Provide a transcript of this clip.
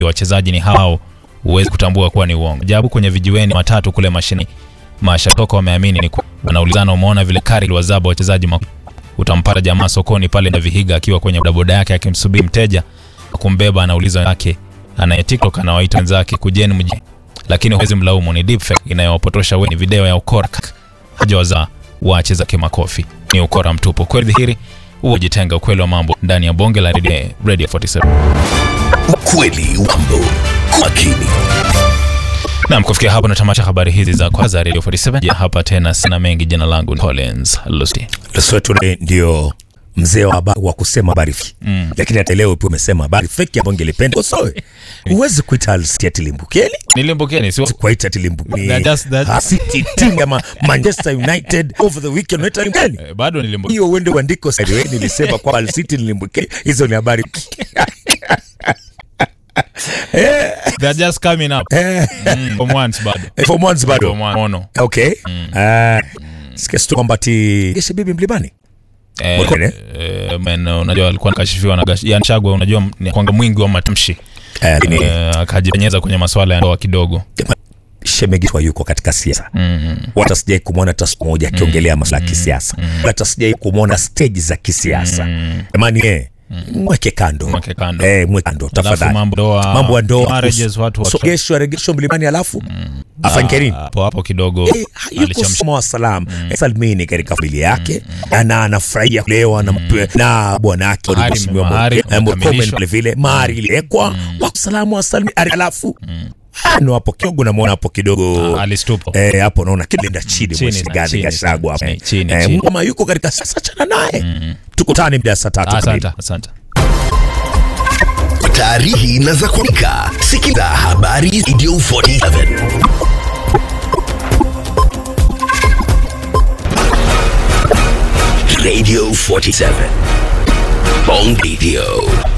wachezaji ni hao, huwezi kutambua kuwa ni uongo. Ajabu kwenye vijiweni matatu kule mashini mashabiki wameamini ni kweli. Wanaulizana, umeona vile kari liwazaba wachezaji ma... utampata jamaa sokoni pale na Vihiga akiwa kwenye bodaboda yake akimsubiri mteja kumbeba, anauliza wenzake anaye TikTok anawaita wenzake kujeni mji, lakini huwezi mlaumu, ni deepfake inayowapotosha wengi. Ni video ya ukora hajawazaa wacheza kimakofi, ni ukora mtupu. Kweli dhihiri huo jitenga ukweli wa mambo ndani ya bonge la Radio, Radio 47. Ukweli wa mambo makini. Naam, kufikia hapo natamatisha habari hizi za kwanza Radio 47. Ya hapa tena sina mengi. Jina langu ni Collins Lusty. Lesotho ndio mzee wa, haba- wa kusema habari fiki mm. Lakini hata leo pia umesema habari feki ambayo ngelipenda usoe. Huwezi kuita Al City ati limbukeni, Nilimbukeni si kuita ati limbukeni. That- that's- that- Ha, City team kama Manchester United over the weekend unaita limbukeni. Eh, bado nilimbukeni. Hiyo uende uandiko sasa wewe nilisema kwa Al City ni limbukeni. Hizo ni habari They are just coming up. eh, Mm, from once bado. for months bado. From one. Ono. Okay. Ah, sikia tu kwamba ti Geshe bibi mlimani. Eh, Mwakone? eh, man, unajua alikuwa nakashifiwa na gash- Ian Chagwa, unajua ni kwanga mwingi wa matamshi Eh, ni eh, akajipenyeza kwenye masuala ya ndoa kidogo. Shemegi wa yuko katika siasa hata sijai kumwona hata siku moja akiongelea masuala ya kisiasa hata sijai kumwona stage za kisiasa jamani eh, mweke kando Mweke kando. eh, mweke kando Alafu tafadhali mambo ndoa, mambo ya ndoa marriages, watu watu- sogeshwa regesho mlimani alafu afanye nini hapo hapo kidogo Eh, yuko alichamsha soma wa salam salmini katika familia yake na anafurahia kulewa na, na bwana yake Mahari- Mheshimiwa mahari Mo- eh, Murkomen imekamilishwa. vile vile mahari iliwekwa wa salamu wa salmi alafu ano hapo kidogo namwona hapo kidogo Ah, alistupo. Eh, hapo naona kilinda chini Chini, mwesigazi chini, Gachagua chini, hapo. chini, Eh, chini. Mgoma yuko katika sasa, chana naye tukutane muda saa tatu kamili. Asante, asante. Taarihi na za kuaminika. Sikiliza habari Radio 47. Radio 47. Bong Radio.